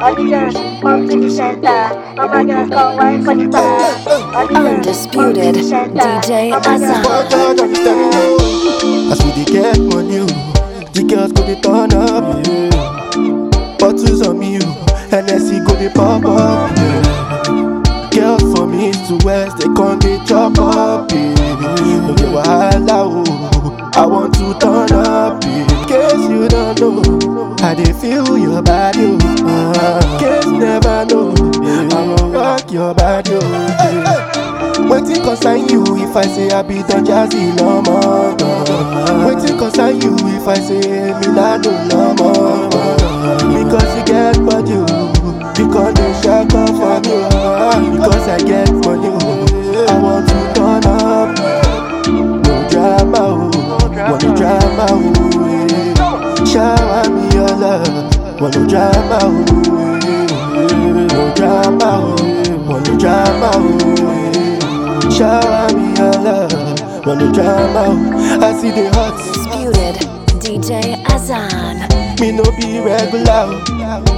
All the girls come to the center. All my girls come wine for the bar. All the girls come to Undisputed the center. DJ All my girls Azam. But God, I'm telling you, as we dey get money, oh, the girls go dey turn up. Yeah. Bottles on me, oh, NSC go dey pop up. Yeah. Girls from east to west, they come dey chop up. Yeah. No get wahala, oh, I want to turn up. Yeah. In case you don't know, I dey feel your body. Oh. Uh, case never know, I go rock your body. Oh. Yeah. Wetin concern you if I say I be Don Jazzy Lomo? Wetin concern you if I say me na do Lomo? Because you get body, oh, you come dey shake off for me. oh. Because I get money, oh, I want to turn up. No drama, oh, want no drama, oh. eh. Shower me your love, want no drama, oh. eh. No drama, oh, want no drama, oh. eh. Shower me your love, want no drama, oh. I see the hot, Undisputed DJ Azan. me no be regular. oh.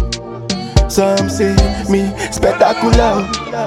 Some say me spectacular.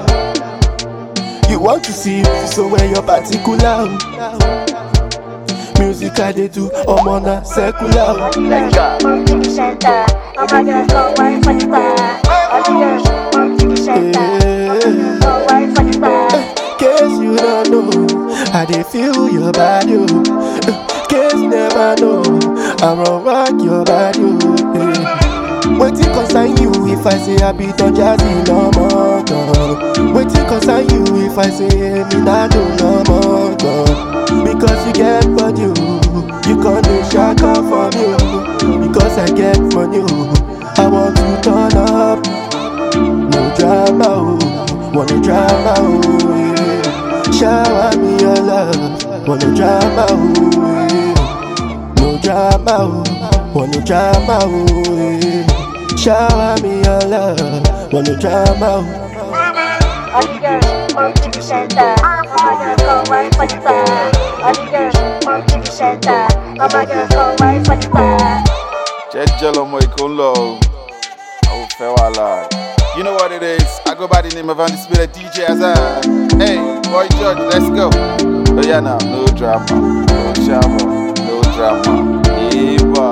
oh. You want to see me, so where your particular. oh. Music I dey do, I'm on a secular. oh. All the girls come to the center. All my girls come wine for the bar. All the girls come to the center. All my girls come wine for the bar. Case you don't know, I dey feel your body. Oh. Case never know, I run rock your body. Oh. eh. Wetin concern you if I say I be Don Jazzy Lomo? Wetin concern you if I say me na do Lomo? Because you get body, oh. you come dey shake off for me. Oh. Because I get money, oh. I want to turn up. No drama, oh, want no drama, oh. yeah. Shower me your love, want no drama, oh. yeah. No drama, oh, want no drama, oh. yeah. Shower me your love, want no drama, oh. All the girls come to the center. All my girls come wine for the bar. All the girls come to the center. All my girls come wine for the bar. jẹ́jẹ́ lọmọ èkó ń lọ o àwọn ò fẹ́ wàhálà you know what it is i go by the name of undisputed dj azan hey boy george let's go oh yeah now no drama no shama no drama eba.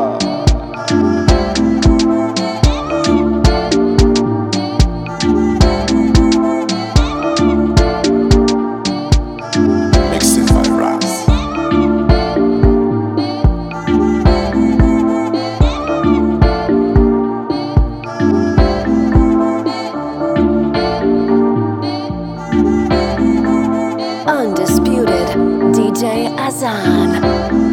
Mixing by Raz. Undisputed DJ Azan.